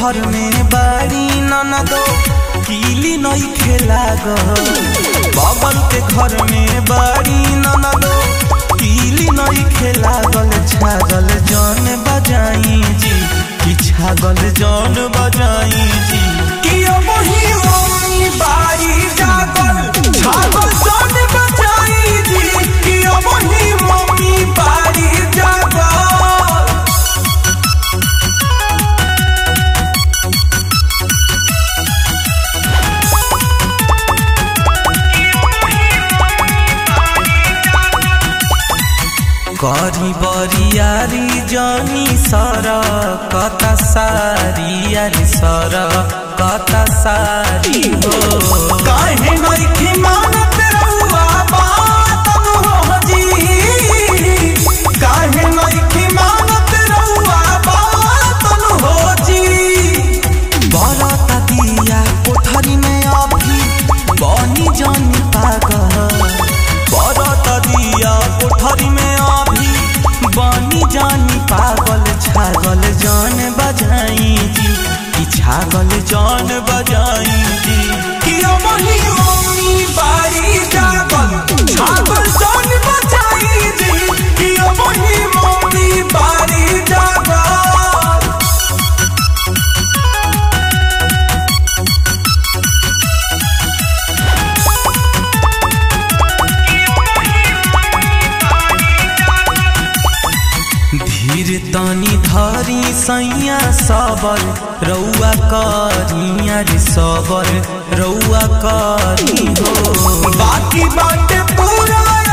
घर में बाड़ी ननदो कीली नई खेला बगल के घर में बाड़ी ननदो कीली नई खेला गल छागल जौन बजाई जी कि छागल जौन बजाई जी कि अब ही मम्मी बाड़ी जागल छागल जौन बजाई जी कि अब ही मम्मी बाड़ी जागल करी बरियारी जनी सर कता सारी यारी सर कता सारी हो काहे नइखे मानत रउआ बात हो जी काहे नइखे मानत रउआ बात हो जी बरता दिया कोठरी में अभी बनी जानी पागल बरता दिया कोठरी में अभी बनी जानी पागल छागल जान बजाई जी कि छागल जान बजाई जी कि अमही मम्मी बारी जागल छागल जान बजाई जी कि अमही मम्मी बारी जागल धीर तनी धरी सैया सबर रउआ करिया रे सबर रउआ करी हो बाकी बाटे पूरा